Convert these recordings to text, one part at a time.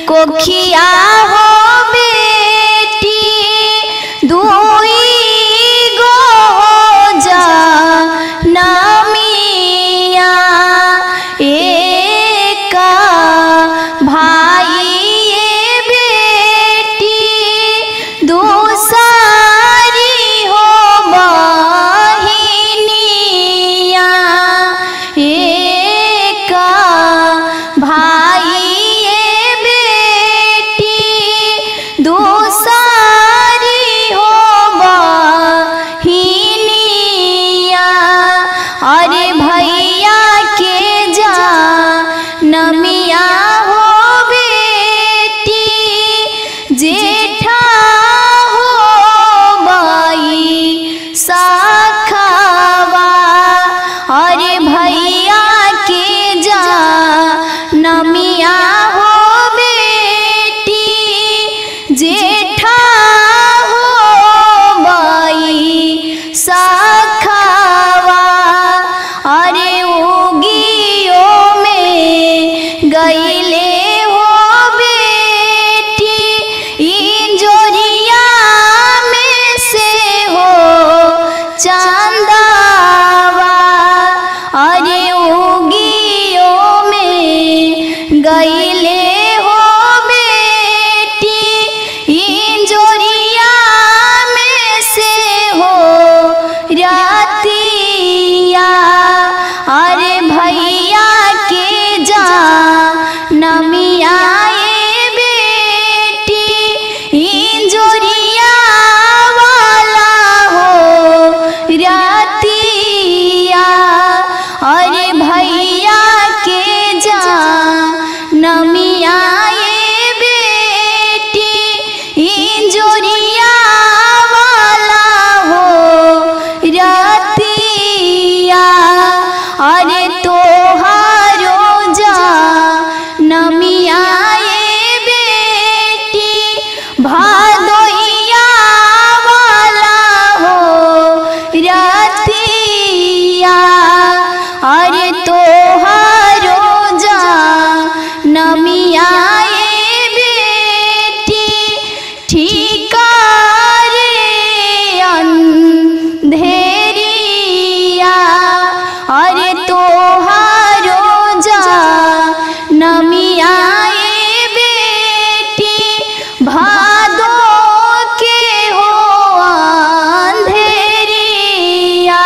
कोखिया हो बेटी दुई गो जा नामिया एका भाई ये बेटी दूसरी हो बहिनिया एका भाई ये बेटी दूसरी हो बहिनिया अरे भैया के जा नमिया हो बेटी जेठा हो बाई साखवा अरे भैया के जा नमिया हो बेटी जेठा हो बाई साखवा अरे उगियो में गईले हो बेटी इंजोरिया में से हो चांदावा अरे उगियो में गईले हो बेटी इंजोरिया में से हो रातिया अरे भैया के जा नमिया ए बेटी इंजोरिया वाला हो रातिया अरे भैया के जा नमिया ए बेटी इंजोरिया वाला हो रातिया अरे तोहारो जा नमिया ए बेटी भादोइया वाला हो रातिया अरे तोहारो जा नमिया ए बेटी ठीका रे अंधेरिया अरे तोहारो जा नमिया ए बेटी भादो के हो अंधेरिया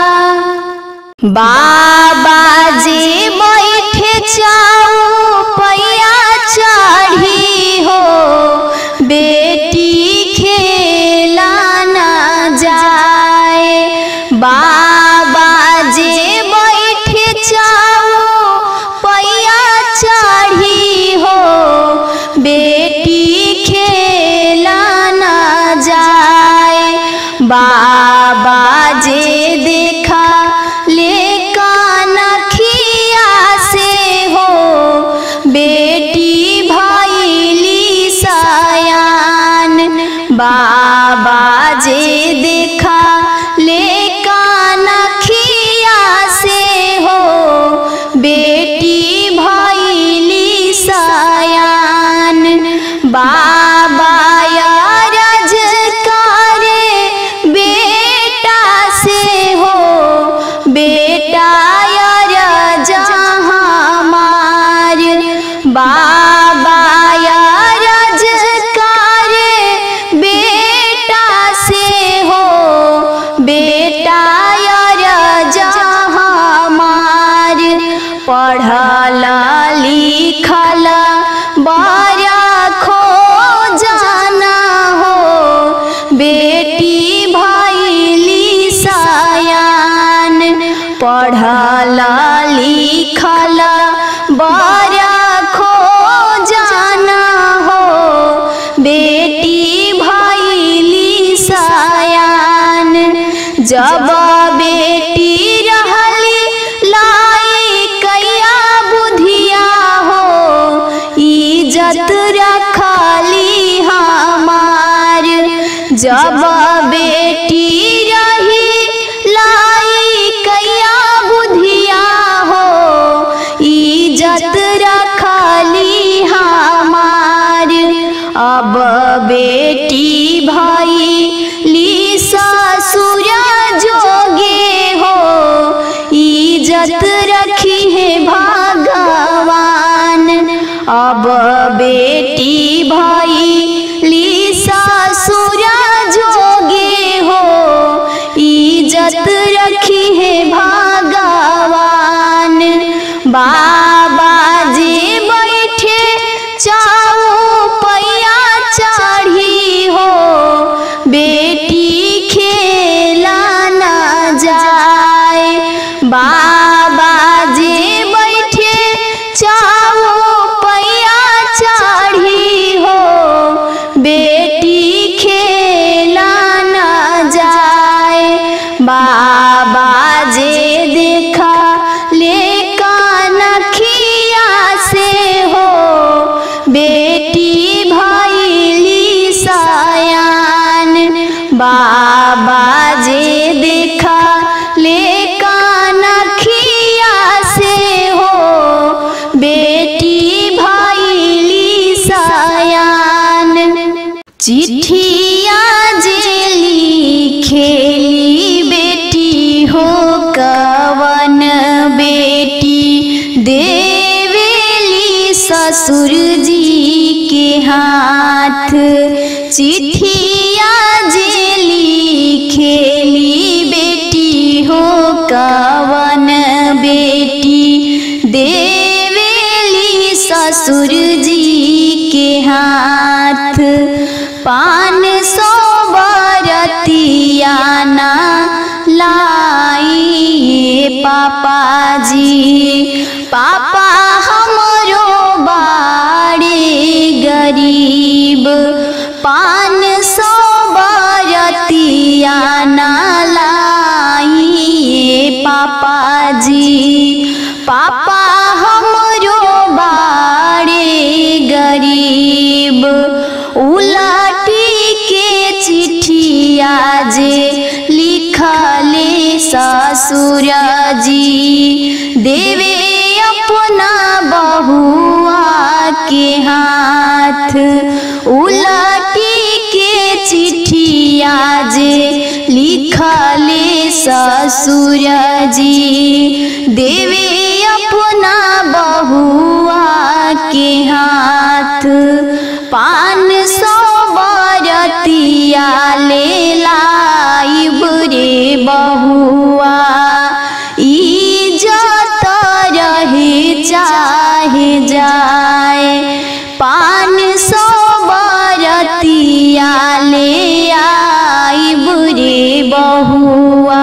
बाबा जी बैठे चाऊ पैया चढ़ी हो बेटी खेला ना जाए बाबा जी बैठे चाऊ पैया चढ़ी हो बेटी खेला ना जाए बाबा जे देखा ले कानखिया से हो बेटी भैली सयान बाबा जे देखा ले कानखिया से हो बेटी भैली सयान बाबा यारज करे बेटा से हो बेटा यार जहाँ मार बाबा यारज करे बेटा से हो बेटा यार जहाँ मार पढ़ल लिखल बड़ा खो जाना हो बेटी भैली सयान पढ़ल लिखल बड़ा खो जाना हो बेटी भैली सयान जब बेटी रहली लाई कैया बुधिया हो इज्जत रखली हमार जब बेटी रही लाई कैया बुधिया हो इज्जत रखली हमार अब बेटी भैली ससुर जोगे हो इज्जत रखी है भगवान बाबा जी बैठे चाऊ पैया चढ़ी हो बेटी खेला न जाए बाबा जी बैठे चाऊ पैया चढ़ी हो बेटी खेला न जाए बाबा जे देखा ले कानखिया से हो बेटी भैली सयान बाबा जे देखा ले कानखिया से हो बेटी भैली सयान चिट्ठिया जेली खेली बेटी हो कवन बेटी देवेली ससुर जी के हाथ चिट्ठिया जेली खेली बेटी हो कवन बेटी देवेली ससुर जी के हाथ पान सौ बरतिया ना लाई पापा जी पापा हमरो बाड़े गरीब पान सौ बरतिया ना लाई पापा जी पापा हमरो बाड़े गरीब उलटी के चिट्ठिया जे लिखले ससुर जी देवे अपना बहुआ के हाथ उलटी के चिट्ठिया जे लिखले ससुर जी देवे अपना बहुआ के हाथ पान सौ बरतिया ले लाइब रे बहुआ इज्जत रहे चाहे जाए पान सौ बरतिया ले आइब रे बहुआ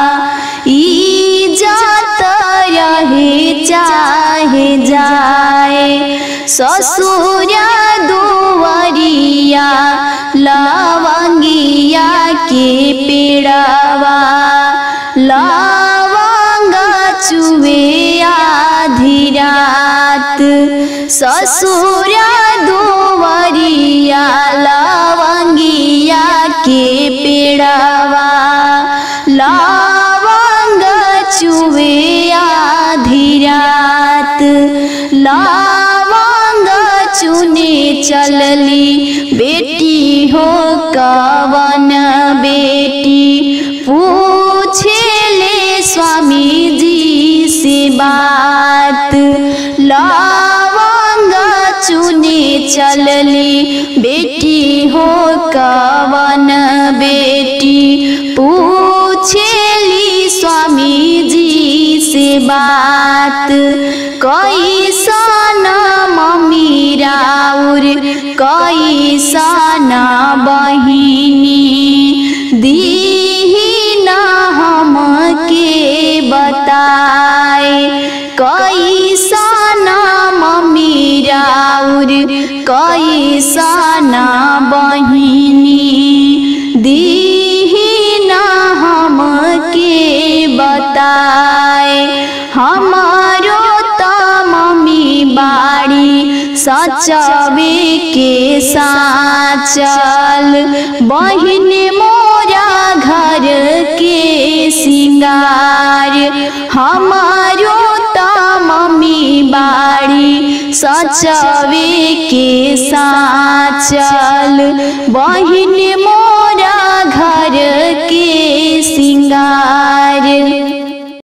इज्जत रहे चाहे जाए ससुर दुवरिया लवंगिया के पेड़वा लवंग चुवे आधी रात ससुर दुवरिया लवंगिया के पेड़वा लवंग चुवे आधी रात लवंग चुने चलली बेटी हो कवन बेटी पूछे ले स्वामी जी से बात लवंग चुने चलली बेटी हो कवन बेटी पूछेली स्वामी जी से बात कैसन मम्मी राउर कैसन बहिनी दीही न हमके बताए कैसन मम्मी राउर कैसन बहिनी दीही न हमके बताए हमारो त मम्मी बाड़ी सचवे के साचल बहिन मोरा घर के सिंगार हमारो त मम्मी बाड़ी सचवे के साचल बहिन मोरा घर के सिंगार